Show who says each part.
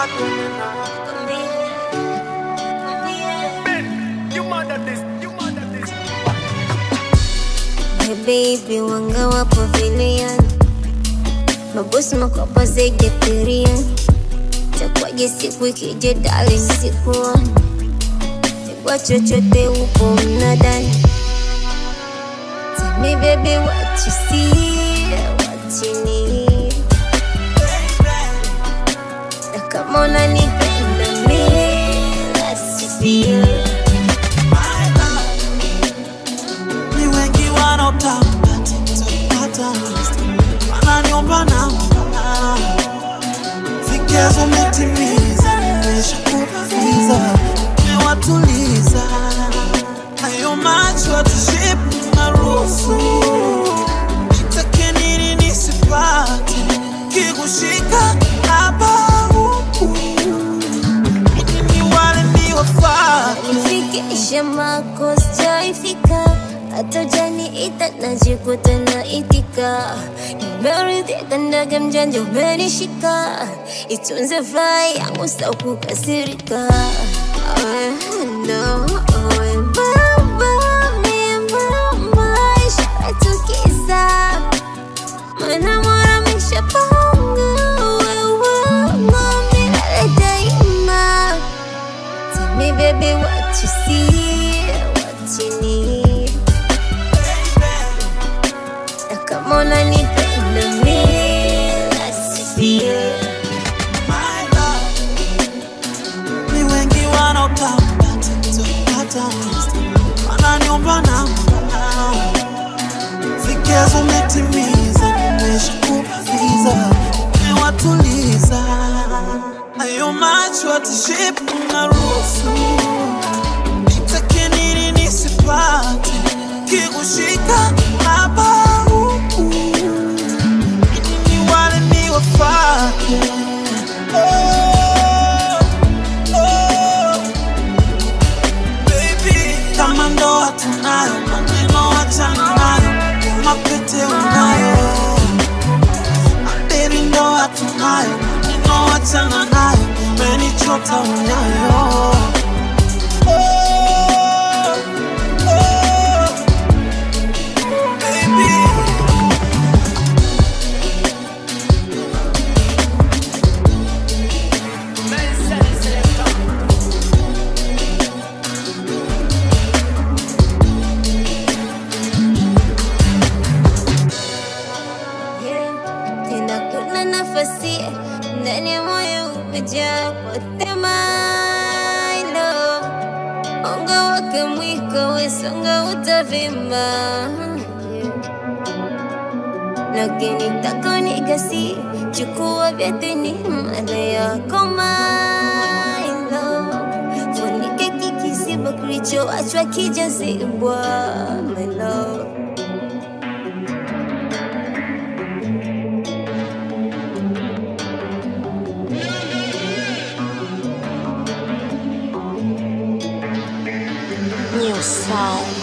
Speaker 1: Hey baby, wanga wapo vilian mabosi makopa zaidi ya tirian takwaje siku ikija dali sikuoni takwa chochote upo mnadani Tell me baby what you see, what you need na kama unanipenda mimi, let's feel
Speaker 2: Ni wengi wanaotaka tutapata wananiomba namba, vigezo umetimiza, nimeshakupa visa, nimewatuliza hayo macho atushipu na ruhusu nitake nini nisipate kikushika hapa huku ili ni wale niwafate
Speaker 1: nifikishe mako sijaifika hata janiita najikuta naitika nimeridhika ndege mjanja umenishika itunze furaha yangu sakukasirika no, Tukisa Mana mora mishapanga wewe milele daima Tell me, baby, what you see, what you need. Na kama unanipenda mimi, let's feel.
Speaker 2: ni wengi wanaotaka tutapata wananiomba namba, vigezo umetimiza, nimeshakupa visa, nimewatuliza hayo macho atishipu na ruhusu nitake nini nisipate kikushika hapa huku ili ni wale niwafate oh, oh. Baby, kama ndoa tunayo, maneno achana nayo, mapete unayo. Baby, ndoa tunayo, maneno achana nayo, umenichota unayo. Oh, oh, baby.
Speaker 1: Yeah. Tena kuna nafasi ndani ya moyo umejaa potema ilo onga wake mwiko wesonga utavimba yeah. lakini takonigasi chukua vyatini mada yako mailo funike kikisiba kilichoachwa kijazibwa my love
Speaker 3: New sound.